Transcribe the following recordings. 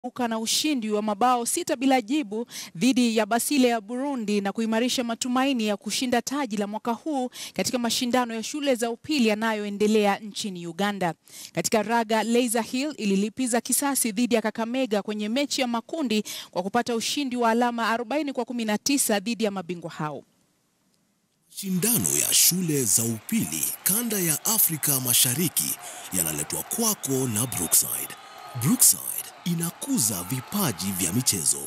uka na ushindi wa mabao sita bila jibu dhidi ya Basile ya Burundi na kuimarisha matumaini ya kushinda taji la mwaka huu katika mashindano ya shule za upili yanayoendelea nchini Uganda. Katika raga, Laser Hill ililipiza kisasi dhidi ya Kakamega kwenye mechi ya makundi kwa kupata ushindi wa alama 40 kwa 19 dhidi ya mabingwa hao. Mashindano ya shule za upili kanda ya Afrika Mashariki yanaletwa kwako na Brookside. Brookside inakuza vipaji vya michezo.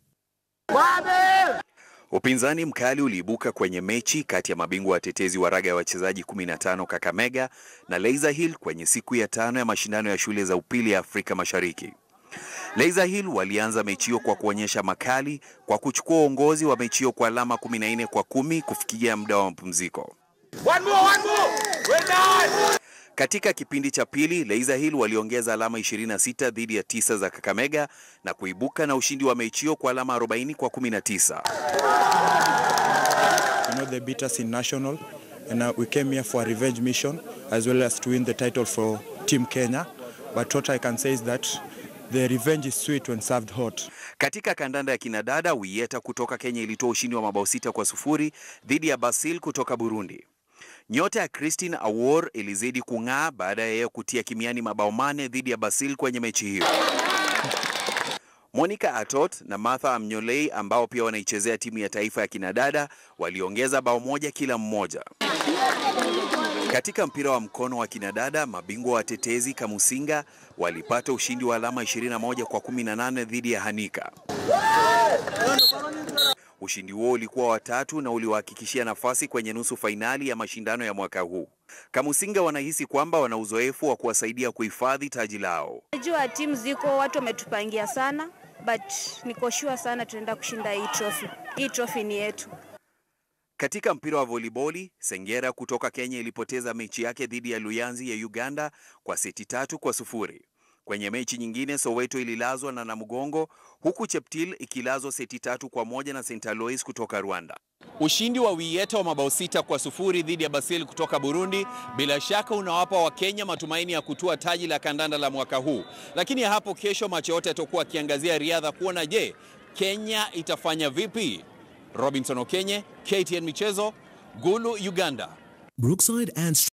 Upinzani mkali uliibuka kwenye mechi kati ya mabingwa watetezi wa raga ya wachezaji 15 Kakamega na Laser Hill kwenye siku ya tano ya mashindano ya shule za upili ya Afrika Mashariki. Laser Hill walianza mechi hiyo kwa kuonyesha makali kwa kuchukua uongozi wa mechi hiyo kwa alama 14 kwa kumi kufikia muda wa mapumziko. Katika kipindi cha pili, Laser Hill waliongeza alama 26 dhidi ya tisa za Kakamega na kuibuka na ushindi wa mechi hiyo kwa alama 40 kwa 19. You know, they beat us in national, and uh, we came here for a revenge mission as well as to win the title for Team Kenya. But what I can say is that the revenge is sweet when served hot. Katika kandanda ya kinadada, Wieta kutoka Kenya ilitoa ushindi wa mabao sita kwa sufuri dhidi ya Basil kutoka Burundi. Nyota ya Christine Awor ilizidi kung'aa baada ya yeye kutia kimiani mabao mane dhidi ya Basil kwenye mechi hiyo. Monica Atot na Martha Amnyolei ambao pia wanaichezea timu ya taifa ya kinadada waliongeza bao moja kila mmoja. Katika mpira wa mkono wa kinadada, mabingwa watetezi Kamusinga walipata ushindi wa alama 21 kwa 18 dhidi ya Hanika. Ushindi huo ulikuwa watatu na uliwahakikishia nafasi kwenye nusu fainali ya mashindano ya mwaka huu. Kamusinga wanahisi kwamba wana uzoefu wa kuwasaidia kuhifadhi taji lao. Najua timu ziko watu wametupangia sana, but niko sure sana tunaenda kushinda hii trophy. Hii trophy ni yetu. Katika mpira wa voliboli, Sengera kutoka Kenya ilipoteza mechi yake dhidi ya Luyanzi ya Uganda kwa seti tatu kwa sufuri. Kwenye mechi nyingine, Soweto ililazwa na Namugongo huku Cheptil ikilazwa seti tatu kwa moja na St. Alois kutoka Rwanda. Ushindi wa Wieta wa mabao sita kwa sufuri dhidi ya Basil kutoka Burundi bila shaka unawapa Wakenya matumaini ya kutua taji la kandanda la mwaka huu, lakini hapo kesho macho yote yatakuwa akiangazia riadha kuona, je, Kenya itafanya vipi? Robinson Okenye, KTN Michezo, Gulu, Uganda. Brookside and